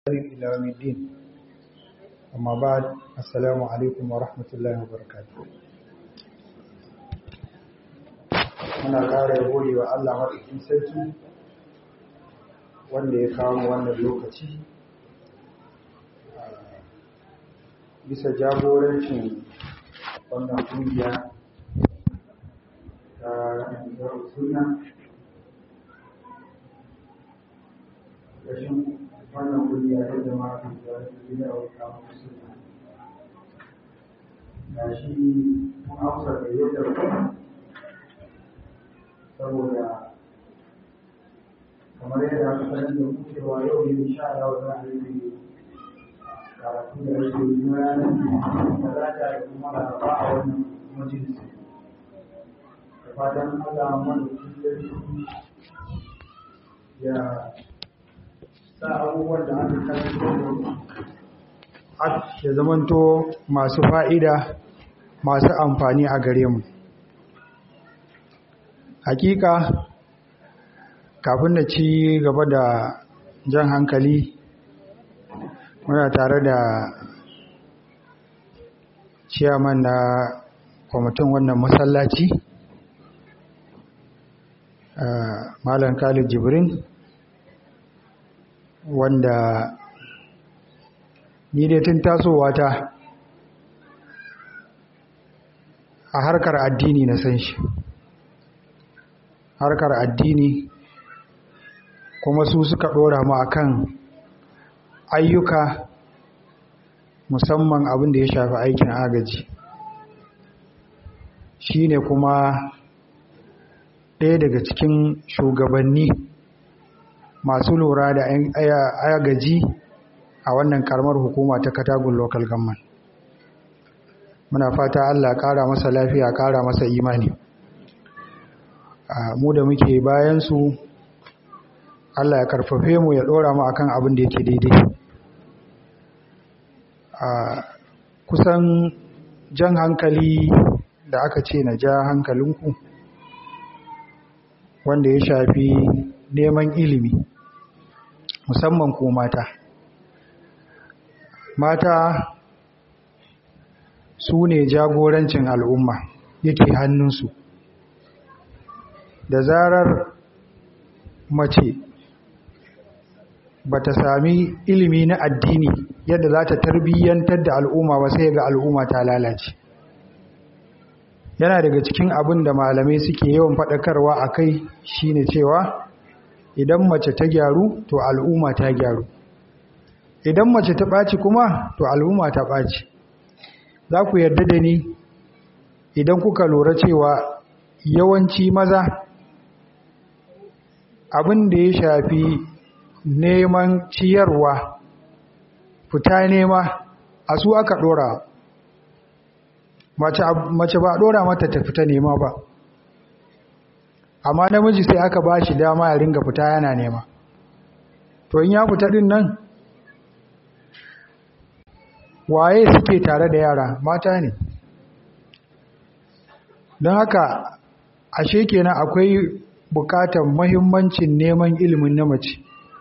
إلى يوم الدين أما بعد السلام عليكم ورحمة الله وبركاته muna ƙara gode wa Allah maɗaukin sarki wanda ya kawo mu wannan lokaci bisa jagorancin wannan ƙungiya ta suna ƙarshen wannan ƙungiya ta jama'a da gida a wata suna ga shi mun amsa da yadda kuma saboda kamar yadda aka sanar da mu cewa yau ne insha Allah za a yi karatu da ake yi na ranar talata da kuma laraba a wannan majalisi da fatan Allah mana ya sa abubuwan da aka karanta ya zamanto masu fa'ida masu amfani a gare mu hakika kafin da ci gaba da jan hankali muna tare da ciyaman na kwamitin wannan masallaci malam khalid jibrin wanda ni dai tun tasowa ta a harkar addini na san shi harkar addini kuma su suka ɗora mu akan ayyuka musamman abin da ya shafi aikin agaji shine kuma ɗaya daga cikin shugabanni masu lura da agaji a wannan karamar hukuma ta katagun local government muna fata allah ƙara masa lafiya ƙara masa imani mu da muke bayansu Allah ya karfafe mu ya ɗora mu akan abin da yake daidai kusan jan hankali da aka ce na ja hankalinku wanda ya shafi neman ilimi musamman ko mata mata su ne jagorancin al'umma yake hannunsu da zarar mace ba ta sami ilimi na addini yadda za ta tarbiyyantar da al'umma ba sai ga al'umma ta lalace yana daga cikin abin da malamai suke yawan faɗakarwa a kai shine cewa idan mace ta gyaru to al'umma ta gyaru idan mace ta ɓaci kuma to al'umma ta ɓaci za ku yarda da ni idan kuka lura cewa yawanci maza abin da ya shafi neman ciyarwa fita nema a su aka dora mace ba dora mata ta fita nema ba amma namiji sai aka ba shi dama ya ringa fita yana nema to in ya fita din nan waye suke tare da yara mata ne don haka ashe kenan akwai bukatar mahimmancin neman ilimin na mace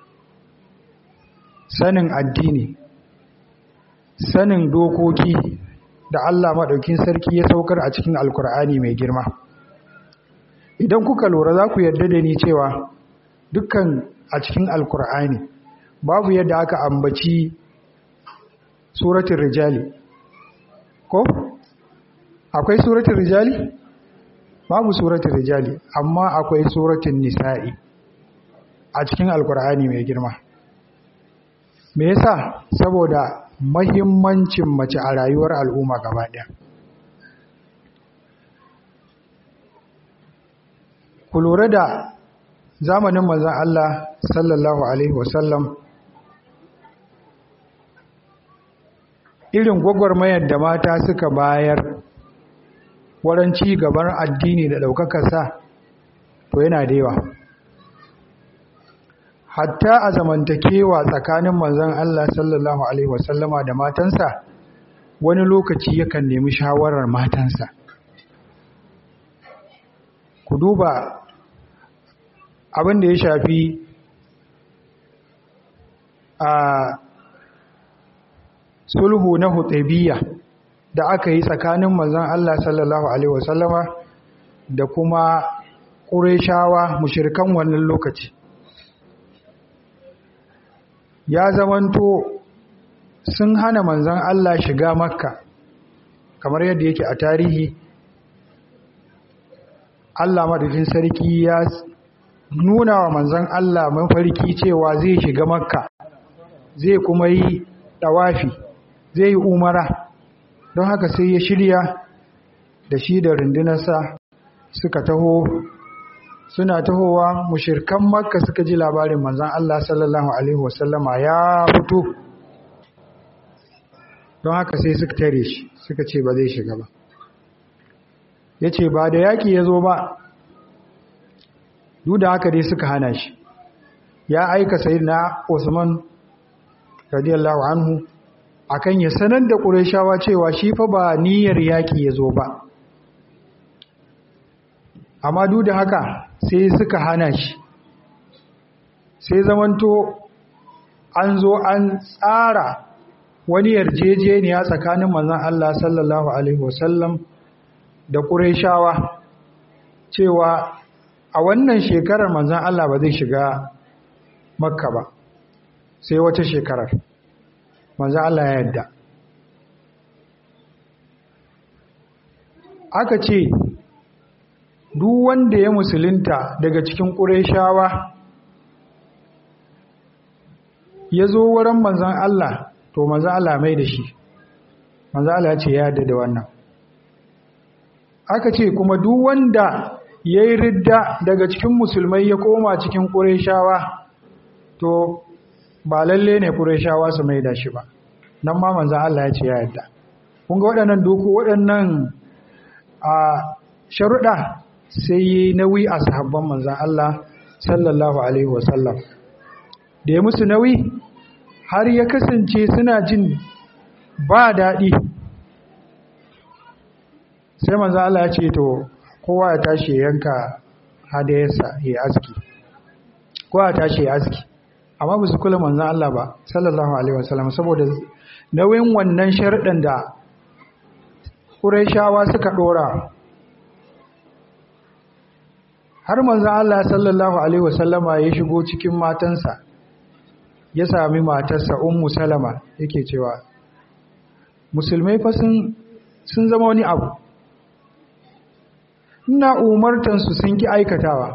sanin addini sanin dokoki da Allah maɗaukin sarki ya saukar a cikin alkur'ani mai girma idan kuka lura za ku yarda da ni cewa dukkan a cikin alkur'ani babu yadda aka ambaci suratun rijali ko akwai suratun rijali babu suratun rijali amma akwai suratun nisa'i a cikin alkur'ani mai girma me yasa saboda mahimmancin mace a rayuwar al'umma gaba ɗaya ku lura da zamanin manzon Allah sallallahu alaihi wasallam irin gwagwarmayar da mata suka bayar wurin ci gaban addini da ɗaukakarsa to yana da yawa hatta a zamantakewa tsakanin manzon Allah sallallahu alaihi wasallama da matansa wani lokaci yakan nemi shawarar matansa ku duba abin da ya shafi a sulhu na Hudaybiyya da aka yi tsakanin manzon Allah sallallahu alaihi wasallama da kuma Qurayshawa mushrikan wannan lokaci ya zamanto sun hana manzon Allah shiga Makka kamar yadda yake a tarihi Allah madafin sarki ya nuna wa manzon Allah mafarki cewa zai shiga Makka zai kuma yi dawafi zai yi umara don haka sai ya shirya da shi da rundunarsa suka taho suna tahowa mushirkan makka suka ji labarin manzan Allah sallallahu alaihi wasallama ya fito don haka sai suka tare shi suka ce ba zai shiga ba ya ce ba da yaƙi ya zo ba duk da haka dai suka hana shi ya aika sayi na Usman radiyallahu anhu akan ya sanar da Qurayshawa cewa shi fa ba niyyar yaki yazo ba amma duk da haka sai suka hana shi sai zamanto an zo an tsara wani yarjejeniya tsakanin manzon Allah sallallahu alaihi wasallam da Qurayshawa cewa a wannan shekarar manzon Allah ba zai shiga Makka ba sai wata shekarar manzo Allah ya yadda aka ce duk wanda ya musulunta daga cikin ƙureshawa ya zo wurin manzan Allah to manzan Allah mai da shi manzan Allah ya ce ya yadda da wannan aka ce kuma duk wanda ya yi ridda daga cikin musulmai ya koma cikin ƙureshawa to ba lalle ne Qurayshawa su mai da shi ba nan ma manzo Allah ya ce ya yarda kun ga waɗannan doku waɗannan a sharuɗa sai yi nauyi a sahabban manzo Allah sallallahu alaihi wasallam da ya musu nauyi har ya kasance suna jin ba daɗi sai manzo Allah ya ce to kowa ya tashi yanka hadayarsa ya aski kowa ya tashi ya aski amma ba su kula manzan Allah ba sallallahu alaihi wasallam saboda nauyin wannan sharɗin da Qurayshawa suka ɗora har manzan Allah sallallahu alaihi wasallama ya shigo cikin matansa ya sami matarsa Ummu Salama yake cewa musulmai fa sun sun zama wani abu ina umartansu sun ki aikatawa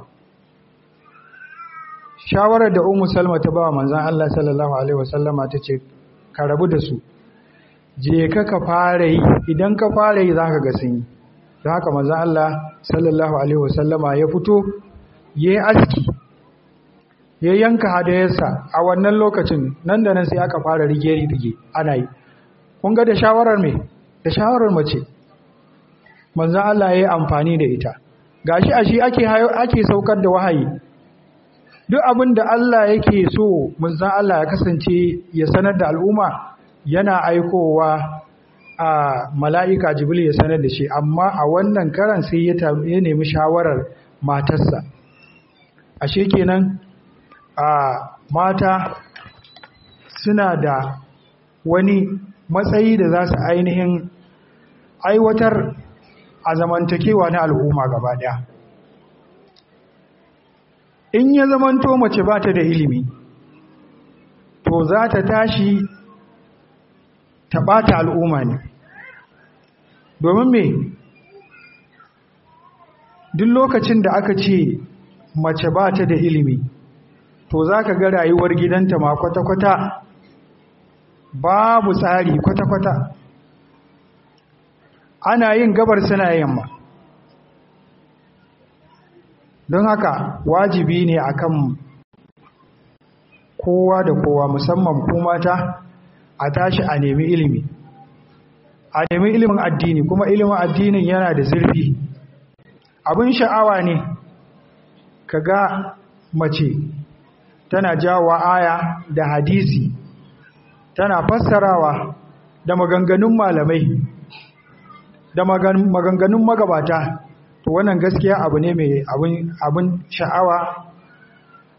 shawarar da Ummu Salma ta ba manzon Allah sallallahu alaihi wasallama tace ka rabu da su je ka ka fara yi idan ka fara yi zaka ga sun yi don haka manzon Allah sallallahu alaihi wasallama ya fito yayi aski ya yanka hadayarsa a wannan lokacin nan da nan sai aka fara rige rige ana yi kun ga da shawarar me da shawarar mace manzon Allah yayi amfani da ita gashi a shi ake ake saukar da wahayi duk abin da Allah yake so manzon Allah ya kasance ya sanar da al'umma yana aikowa a mala'ika jibril ya sanar da shi amma a wannan karan sai ya nemi shawarar matarsa ashe kenan a mata suna da wani matsayi da za su ainihin aiwatar a zamantakewa na al'umma gaba daya in ya zamanto mace ba ta da ilimi to za ta tashi ta ɓata al'umma ne domin me duk lokacin da aka ce mace ba ta da ilimi to za ka ga rayuwar gidanta ma kwata-kwata babu tsari kwata-kwata ana yin gabar suna yamma don haka wajibi ne akan kowa da kowa musamman ku mata a tashi a nemi ilimi a nemi ilimin addini kuma ilimin addinin yana da zurfi abin sha'awa ne ka ga mace tana jawa aya da hadisi tana fassarawa da maganganun malamai da maganganun magabata to wannan gaskiya abu ne mai abin sha'awa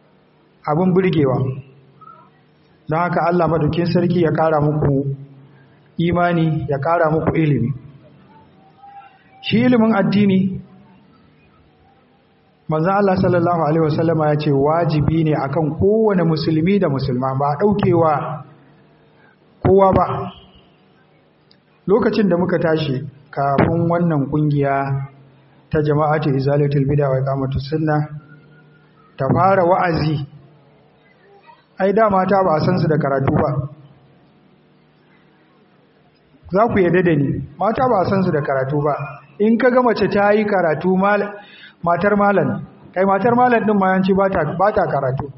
abin burgewa don haka Allah madaukin sarki ya kara muku imani ya ƙara muku ilimi shi ilimin addini manzan Allah sallallahu Alaihi wasallama ya ce wajibi ne akan kowane musulmi da musulma ba ɗaukewa kowa ba lokacin da muka tashi kafin wannan ƙungiya ta jama'atu izalatul bid'a wa iqamatus sunna ta fara wa'azi ai da mata ba a san su da karatu ba za ku yadda da ni mata ba a san su da karatu ba in ka ga mace ta yi karatu matar malam kai matar malam din ma yanci ba ta karatu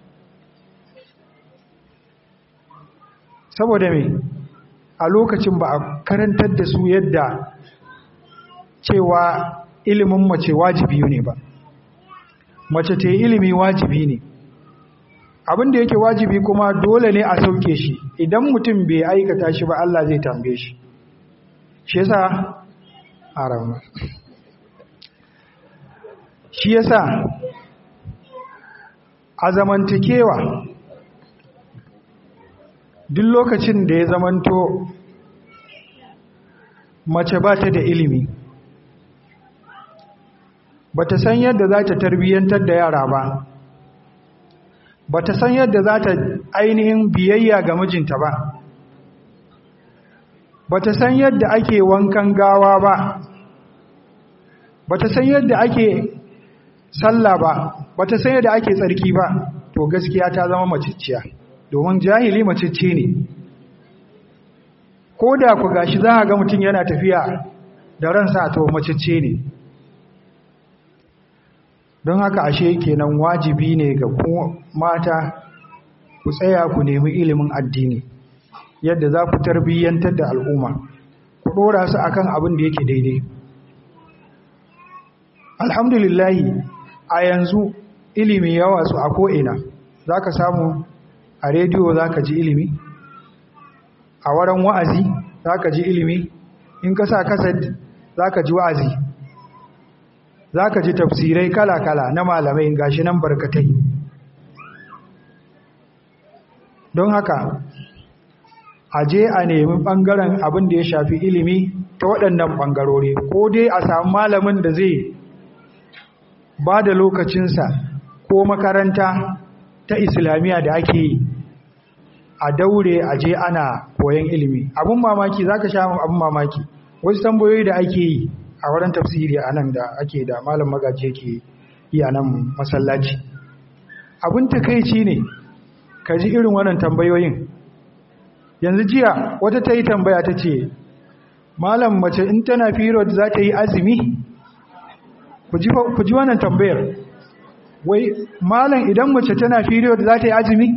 saboda me a lokacin ba a karantar da su yadda cewa ilimin mace wajibi ne ba mace ta yi ilimi wajibi ne abin da yake wajibi kuma dole ne a sauke shi idan mutum bai aikata shi ba Allah zai tambaye shi shi yasa arama shi yasa a zamantakewa duk lokacin da ya zamanto mace ba ta da ilimi ba ta san yadda za ta tarbiyyantar da yara ba ba ta san yadda za ta ainihin biyayya ga mijinta ba ba ta san yadda ake wankan gawa ba ba ta san yadda ake sallah ba ba ta san yadda ake tsarki ba to gaskiya ta zama macicciya domin jahili macicci ne ko da ku gashi za a ga mutum yana tafiya da ransa to macicce ne don haka ashe kenan wajibi ne ga mata ku tsaya ku nemi ilimin addini yadda za ku tarbiyyantar da al'umma ku ɗora su akan abin da yake daidai alhamdulillahi a yanzu ilimi yawa su a ko'ina za ka samu a rediyo za ka ji ilimi a wurin wa'azi za ka ji ilimi in ka sa kasad za ka ji wa'azi za ka ji tafsirai kala-kala na malamai gashi nan barkatai don haka a je a nemi ɓangaren abin da ya shafi ilimi ta waɗannan ɓangarori ko dai a samu malamin da zai ba da lokacinsa ko makaranta ta islamiyya da ake yi a daure a je ana koyon ilimi abin mamaki za ka sha abin mamaki wasu tambayoyi da ake yi a wurin tafsiri a nan da ake da malam magaji yake yi a nan masallaci abin takaici ne ka ji irin wannan tambayoyin yanzu jiya wata ta yi tambaya ta ce malam mace in tana period za ta yi azumi ku ji wannan tambayar wai malam idan mace tana period za ta yi azumi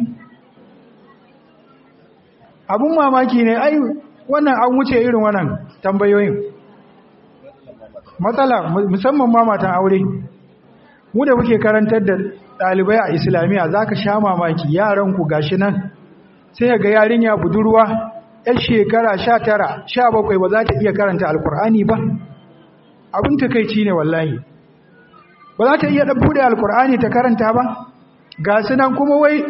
abin mamaki ne ai wannan an wuce irin wannan tambayoyin matsala musamman ma matan aure mu da muke karantar da ɗalibai a islamiyya za ka sha mamaki yaranku gashi nan sai ga yarinya budurwa yar shekara sha tara sha bakwai ba za ta iya karanta alkur'ani ba abin takaici ne wallahi ba za ta iya ɗan buɗe alkur'ani ta karanta ba ga su nan kuma wai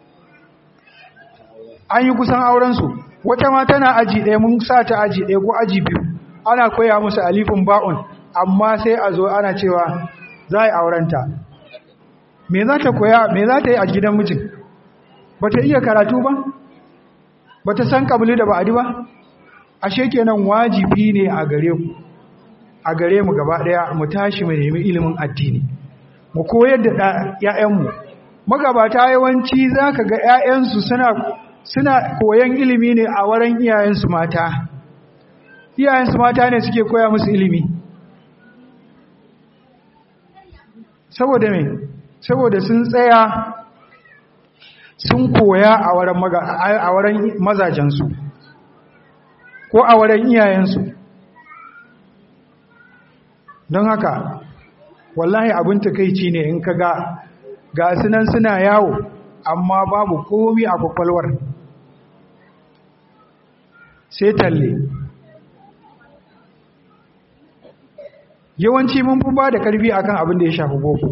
an yi kusan aurensu wata ma tana aji ɗaya mun sa ta aji ɗaya ko aji biyu ana koya musu alifin ba'un amma sai a zo ana cewa za a yi aurenta me za ta koya me za ta yi a gidan mijin ba ta iya karatu ba ba ta san kabili da ba'adi ba ashe kenan wajibi ne a gare ku a gare mu gaba daya mu tashi mu nemi ilimin addini mu koyar da ƴaƴanmu magabata yawanci zaka ga ƴaƴansu suna suna koyan ilimi ne a wurin iyayensu mata iyayensu mata ne suke koya musu ilimi saboda me saboda sun tsaya sun koya a wurin mazajensu ko a wurin iyayensu don haka wallahi abin takaici ne in ka ga ga sunan suna yawo amma babu komi a kwakwalwar sai talle yawanci mun fi ba da karfi akan abin da ya shafi boko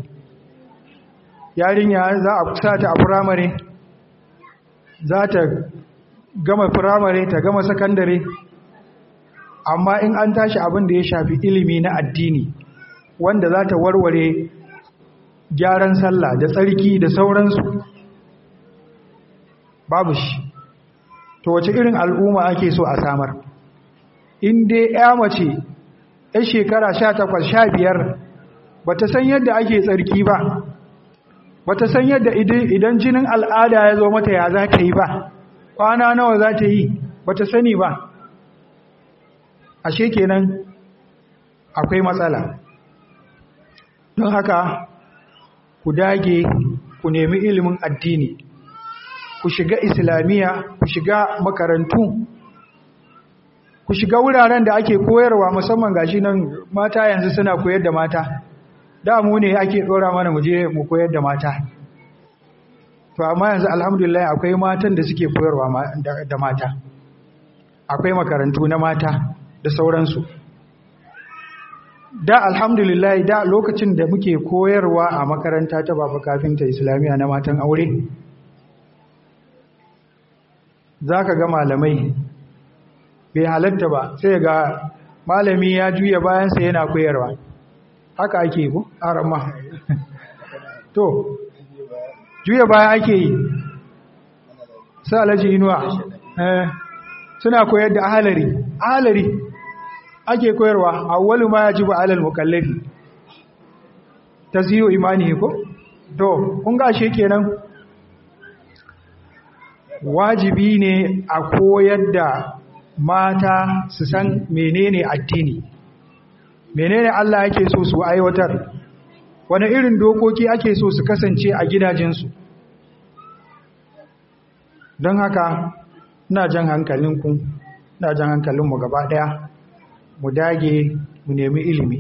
yarinya za a sa ta a firamare za ta gama firamare ta gama sakandare amma in an tashi abin da ya shafi ilimi na addini wanda za ta warware gyaran sallah da tsarki da sauransu babu shi to wace irin al'umma ake so a samar in dai ya mace ya shekara sha takwas sha biyar ba ta san yadda ake tsarki ba ba ta san yadda idan jinin al'ada ya zo mata ya za ta yi ba kwana nawa za ta yi ba ta sani ba ashe kenan akwai matsala don haka ku dage ku nemi ilimin addini ku shiga islamiyya ku shiga makarantu ku shiga wuraren da ake koyarwa musamman gashi nan mata yanzu suna koyar da mata da mu ne ake dora mana mu je mu koyar da mata to amma yanzu alhamdulillah akwai matan da suke koyarwa da mata akwai makarantu na mata da sauransu da alhamdulillah da lokacin da muke koyarwa a makaranta ta baba kafinta islamiyya na matan aure za ka ga malamai bai halatta ba sai ga malami ya juya bayansa yana koyarwa haka ake ku arama to juya baya ake yi sa alaji inuwa suna koyar da ahalari ahalari ake koyarwa awwalu ma yajibu alal mukallafi taziyu imani ko to kun ga shi kenan wajibi ne a koyar da mata su san menene addini menene Allah yake so su aiwatar wani irin dokoki ake so su kasance a gidajensu don haka ina jan hankalinku ina jan hankalinmu gaba daya mu dage mu nemi ilimi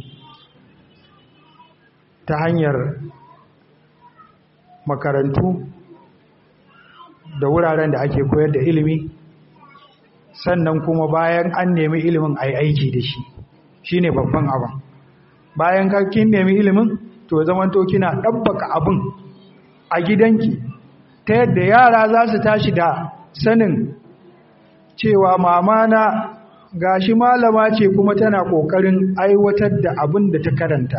ta hanyar makarantu da wuraren da ake koyar da ilimi sannan kuma bayan an nemi ilimin a yi aiki da shi shi ne babban abin bayan kin nemi ilimin to zamanto kina ɗabbaka abin a gidanki ta yadda yara za su tashi da sanin cewa mama na gashi malama ce kuma tana ƙoƙarin aiwatar da abin da ta karanta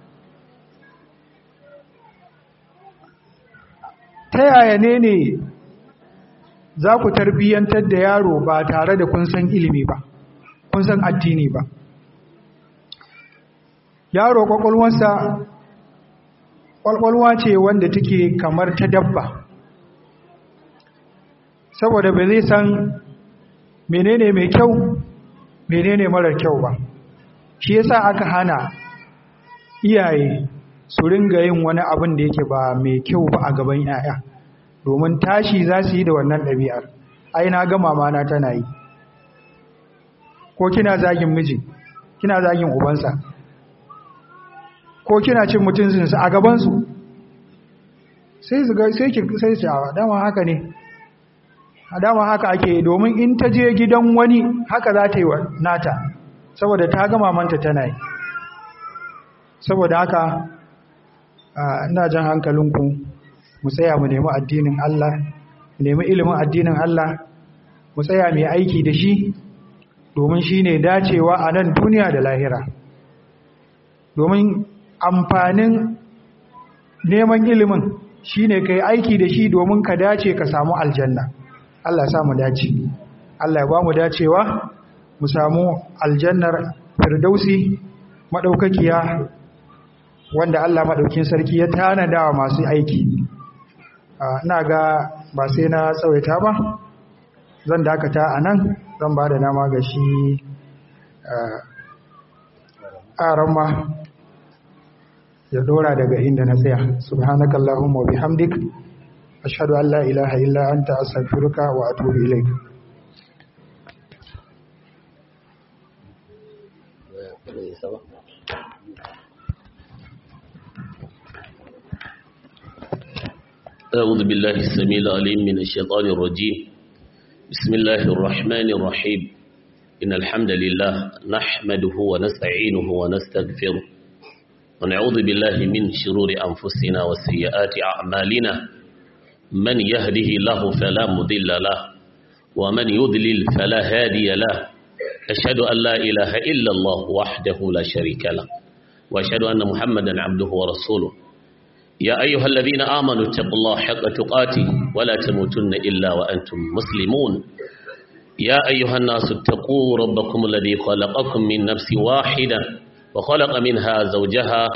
ta yaya ne ne za ku tarbiyyantar da yaro ba tare da kun san ilimi ba kun san addini ba yaro kwakwalwarsa kwakwalwa ce wanda take kamar ta dabba saboda ba zai san menene mai kyau menene marar kyau ba shi yasa aka hana iyaye su ringa yin wani abin da yake ba mai kyau ba a gaban 'ya'ya domin tashi za su yi da wannan ɗabi'ar ai na ga mamana tana yi ko kina zagin miji kina zagin ubansa ko kina cin mutuncinsa a gabansu sai su ga sai ki sai su a dama haka ne a dama haka ake domin in ta je gidan wani haka za ta yi wa nata saboda ta ga mamanta tana yi saboda haka ina jan hankalinku mu tsaya mu nemi addinin Allah mu nemi ilimin addinin Allah mu tsaya mai aiki da shi domin shi ne dacewa a nan duniya da lahira domin amfanin neman ilimin shi ne ka yi aiki da shi domin ka dace ka samu aljanna Allah ya mu dace Allah ya ba mu dacewa mu samu aljannar firdausi maɗaukakiya wanda Allah maɗaukin sarki ya tanada wa masu aiki ina ga ba sai na tsawaita ba zan dakata a nan zan ba da nama ga shi ƙaran ma ya dora daga inda na tsaya subhanaka allahumma wa bihamdik ashhadu an la ilaha illa anta astaghfiruka wa atubu ilaik أعوذ بالله السميع العليم من الشيطان الرجيم بسم الله الرحمن الرحيم إن الحمد لله نحمده ونستعينه ونستغفره ونعوذ بالله من شرور أنفسنا وسيئات أعمالنا من يهده الله فلا مضل له ومن يضلل فلا هادي له أشهد أن لا إله إلا الله وحده لا شريك له وأشهد أن محمدا عبده ورسوله يا أيها الذين آمنوا اتقوا الله حق تقاته ولا تموتن إلا وأنتم مسلمون يا أيها الناس اتقوا ربكم الذي خلقكم من نفس واحدة وخلق منها زوجها